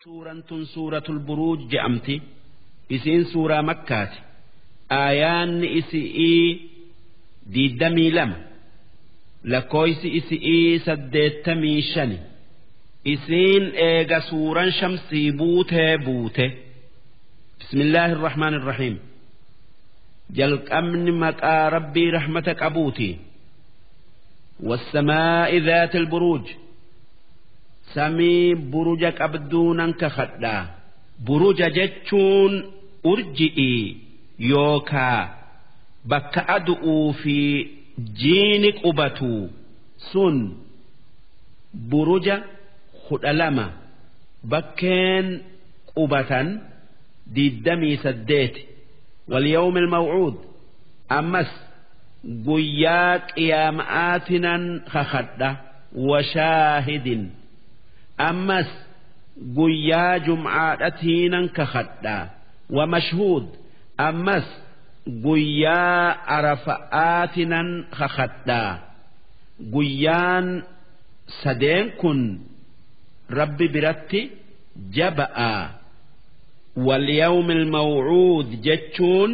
suuraan tun suuratul buruuj je'amti isiin suuraa makkaati aayaanni isi'ii diiddamii lama lakkooysi isi'ii saddeettamii shani isiin eega suuraan shamsii buutee buute bismillaahi irrahmaan irrahiim jalqabni maqaa rabbii rahmata qabuuti والسماء ذات البروج samii buruja qabduu nan kakadhaa buruja jechuun urji'ii yookaa bakka adu'uu fi jiini qubatu sun buruja kudha lama bakkeen qubatan diiddamii saddeeti walyawmi ilmawcuud ammas guyyaa qiyaama'aatinan kakadha washaahidin ammas guyyaa jumcaadhatiinan kakadhaa wamashhuud ammas guyyaa arafa'aatinan kakadhaa guyyaan sadeen kun rabbi biratti jaba'a walyawmi ilmawcuud jechuun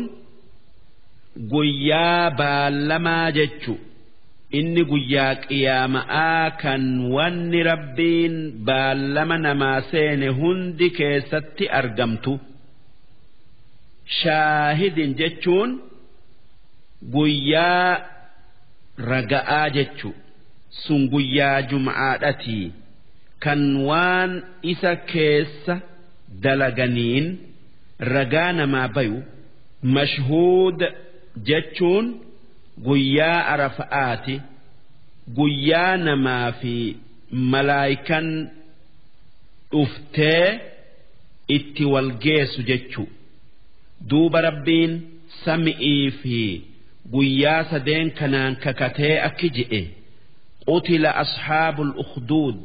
guyyaa baallamaa jechu inni guyyaa qiyaama'aa kan wanni rabbiin baallama namaa seene hundi keessatti argamtu shaahidin jechuun guyyaa raga'aa jechu sun guyyaa jum'aadhatii kan waan isa keessa dalaganiin ragaa namaa bayu mashhuud jechuun guyyaa arafa'aati guyyaa namaa fi malaayikan dhuftee itti wal geessu jechu duuba rabbiin sami'ii fi guyyaa sadeen kanaan kakatee akki je'e qutila asxaabul ukhduud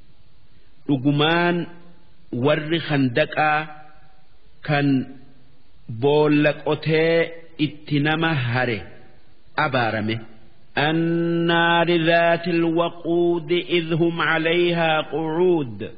dhugumaan warri khandaqaa kan boolla qotee itti nama hare abaarame النار ذات الوقود إذ هم عليها قعود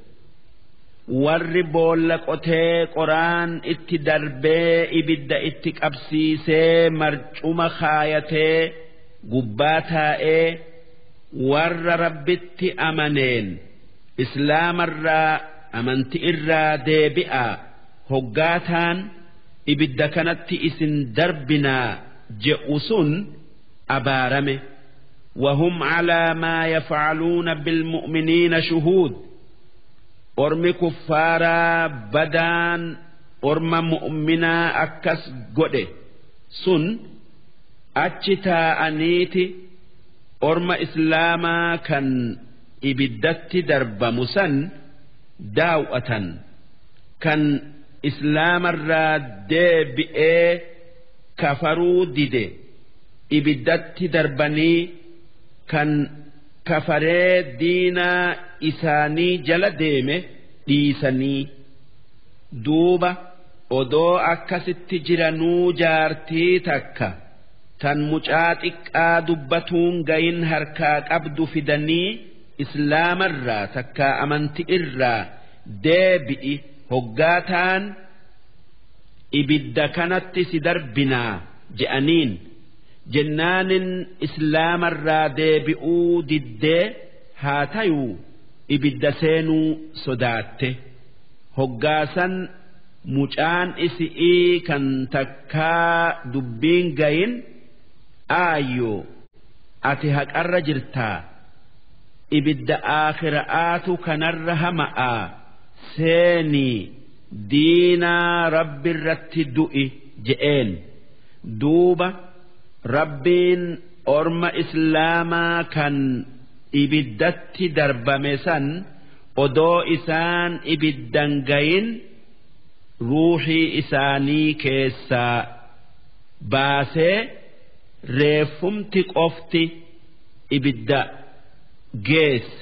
warri boolla qotee qoraan itti darbee ibidda itti qabsiisee marcuma kaayatee gubbaa taa'ee warra rabbitti amaneen islaamarraa amanti irraa deebi'a hoggaataan ibidda kanatti isin darbinaa je'u sun abaarame وهم على ما يفعلون بالمؤمنين شهود ormi kuffaaraa badaan orma mu'minaa akkas godhe sun achi taa'aniiti orma islaamaa kan ibiddatti darbamu san daaw'atan kan islaamarraa deebi'ee kafaruu dide ibiddatti darbanii kan kafaree diinaa isaanii jala deeme dhiisanii duuba odoo akkasitti jiranuu jaartii takka tan mucaa xiqqaa dubbatuun gayin harkaa qabdu fidanii islaamarraa takka amanti irraa deebi'i hoggaataan ibidda kanatti si darbinaa je'aniin. jennaanin islaamarraa deebi'uu diddee haa tayuu ibidda seenuu sodaatte hoggaasan mucaan isi'ii kan takkaa dubbiin gayin aayyoo ati haqarra jirtaa ibidda aakhira'aatu kanarra hama'aa seenii diinaa rabbirratti du'i je'een duuba. rabbiin orma islaamaa kan ibiddatti darbame san odoo isaan ibiddan gayin ruuxii isaanii keessaa baasee reeffumti qofti ibidda geesse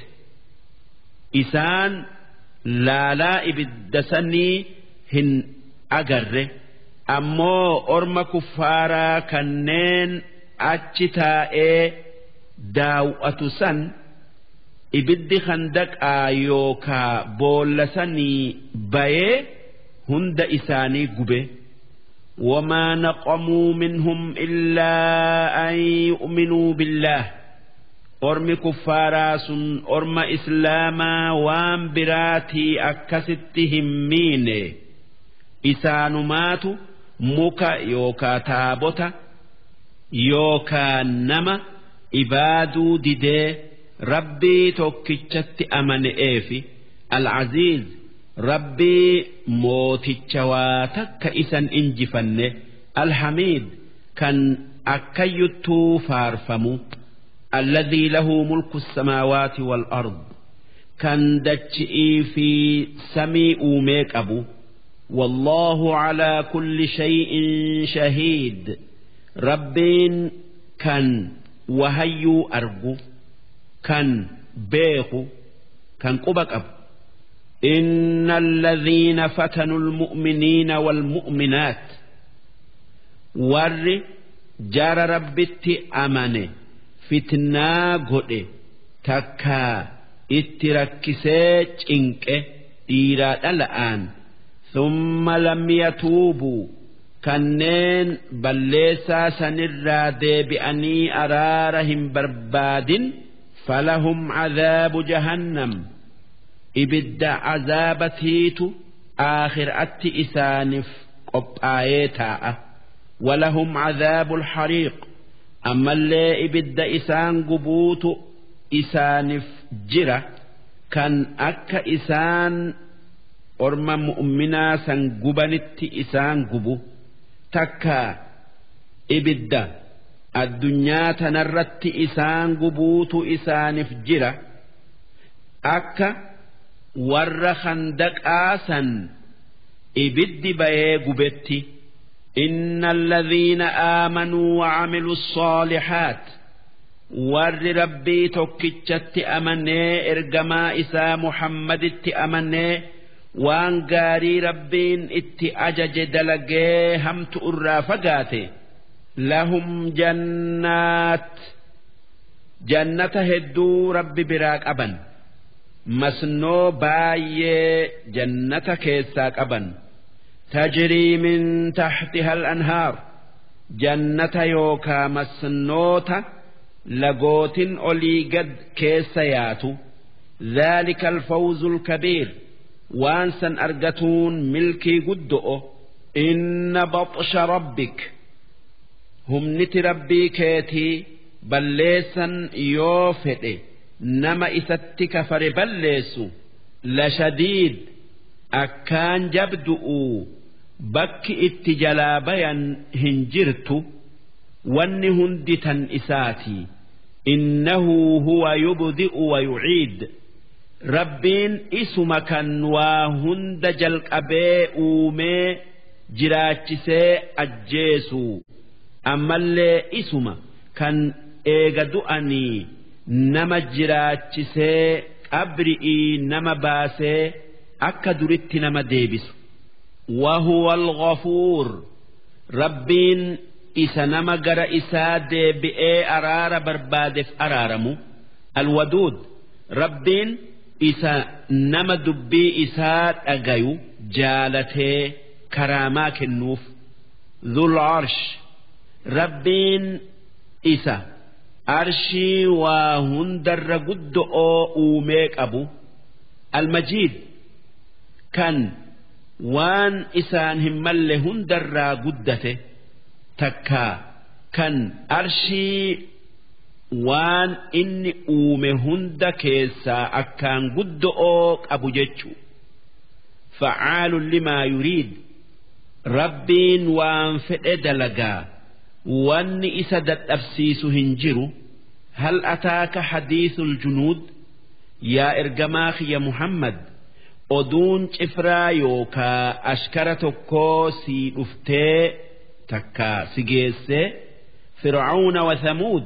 isaan laalaa ibidda sanii hin agarre. ammoo orma kuffaaraa kanneen achi taa'ee daaw'atu san ibiddi handaqaa yookaa boolla sanii bayee hunda isaanii gube وما نقموا منهم إلا أن يؤمنوا بالله أرم كفارا سن أرم إسلاما وان براتي أكستهم مين إسانمات مكا يوكا تابوتا يوكا نما إبادو ديدي ربي توكيتشت أمن إيفي العزيز rabbii mooticha waa takka isan injifanne alhamiid kan akkayyuttuu faarfamu alladhii lahu mulku samaawaati wal ard kan dachi'ii fi samii uumee qabu والله على كل شيء شهيد ربين كان وهيو أرجو كان بيخو كان قبك أبو إن الذين فتنوا المؤمنين والمؤمنات ور جار ربت أمن فتنا قد تكا اتركسي انك إيراد الآن ثم لم يتوبوا كنين بليسا سنرا بأني أرارهم برباد فلهم عذاب جهنم ibidda azaabatiitu aakhiraatti isaaniif qophaa'ee taa'a walahum cadaabul hariiq ammallee ibidda isaan gubuutu isaaniif jira kan akka isaan orma mu'minaa san gubanitti isaan gubu takka ibidda addunyaa tanarratti isaan gubuutu isaaniif jira akka warra handaqaasan ibiddi bayee gubetti إن الذين آمنوا وعملوا الصالحات ور ربي توكيتشت أمني إرجما إسا محمد ات أمني وان قاري ربين ات أجج دلقي هم تؤرى فقاتي لهم جنات جنة هدو ربي براك أبن masnoo baay'ee jannata keessaa qaban tajrii min taxtiha al-anhaar jannata yookaa masnoota lagootin olii gad keessa yaatu ذلك الفوز الكبير وانسا أرجتون ملكي قدؤ إن بطش ربك هم نت ربي كيتي بليسا يوفئ nama isatti kafare balleessu lashadiid akkaan jabdu'u bakki itti jalaa bayan hin jirtu wanni hundi tan isaati innahu huwa yubdi'u wa yuciid rabbiin isuma kan waa hunda jalqabee uumee jiraachisee ajjeesu ammallee isuma kan eega du'anii nama jiraachisee qabri'ii nama baasee akka duritti nama deebisu wahuwa alghafuur rabbiin isa nama gara isaa deebi'ee araara barbaadeef araaramu alwaduud rabbiin isa nama dubbii isaa dhagayu jaalatee karaamaa kennuuf dhul arsh rabbiin isa arshii waa hundarra guddo'oo uumee qabu almajiid kan waan isaan hin malle hundarraa guddate takkaa kan arshii waan inni uume hunda keessaa akkaan guddo'oo qabu jechu facaalun limaa yuriid rabbiin waan fedhe dalagaa wanni isa dadhabsiisu hin jiru hal ataaka hadiisul junuud yaa ergamaa kiyya muhammad oduun cifraa yookaa ashkara tokkoo sii dhuftee takkaa si geessee fir'auna wa thamuud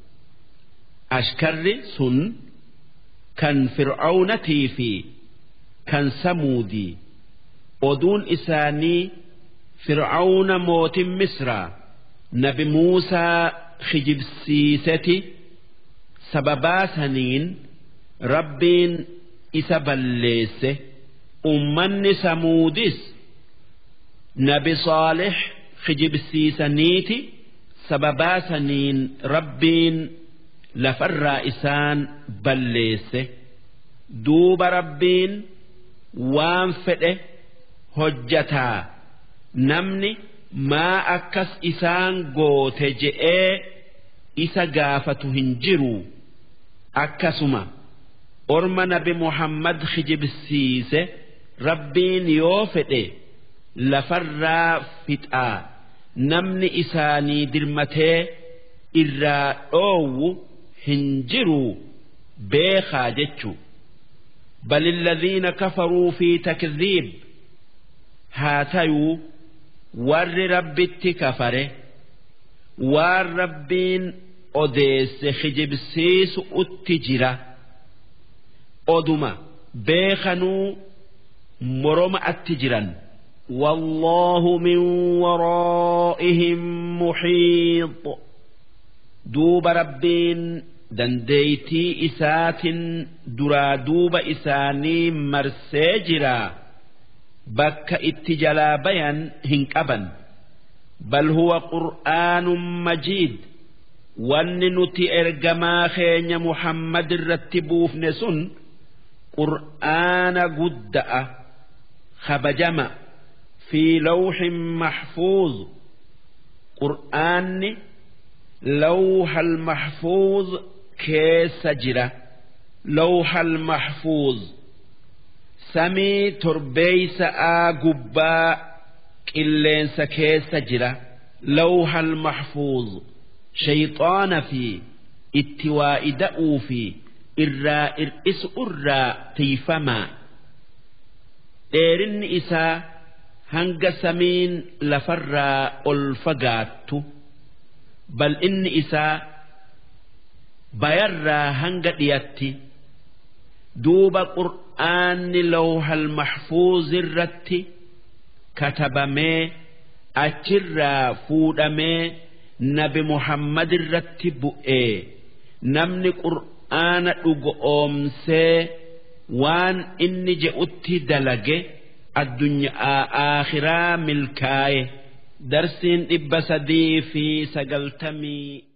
ashkarri sun kan fir'aunatii fi kan samuudii oduun isaanii fir'auna mootin misraa nabi muusaa kijibsiiseti sababaa saniin rabbiin isa balleesse ummanni samuudis nabi saalix kijibsiisaniiti sababaa saniin rabbiin lafarraa isaan balleesse duuba rabbiin waan fedhe hojjataa namni maa akkas isaan goote je'ee isa gaafatu hin jiru akkasuma orma nabi muhammad kijibsiise rabbiin yoo fedhe lafarraa fixaa namni isaanii dirmatee irraa dhoowwu hin jiru beekaa jechu بل الذين كفروا في تكذيب هاتيو ور ربي كفره ور ربين أديس خجبسيس التجرة أدما بيخنو مرم التجرا والله من ورائهم محيط دوب ربين dandeeytii isaatin duraa duuba isaanii marsee jira bakka itti jalaa bayan hin qaban bal huwa qur'aanun majiid wanni nuti ergamaa keenya muhammad irratti buufne sun qur'aana gudda'a kabajama fi lawxin maxfuuz qur'aanni lawha almaxfuuz keessa jira lawhal mahfuuz samii torbeeysa'aa gubbaa qilleensa keessa jira lawhal mahfuuz shayxaana fi itti waa'ida'uu fi irraa ir'isu irraa tiifamaa dheerinni isaa hanga samiin lafarraa ol fagaattu bal'inni isaa bayarraa hanga dhiyatti duuba qur'aanni lawhal mahfuuz irratti katabamee achirraa fuudhamee nabi muhammad irratti bu'ee namni qur'aana dhugoomsee waan inni je'utti dalage addunyaa aakhiraa milkaaye darsiin dhibba sadii fi sagaltamii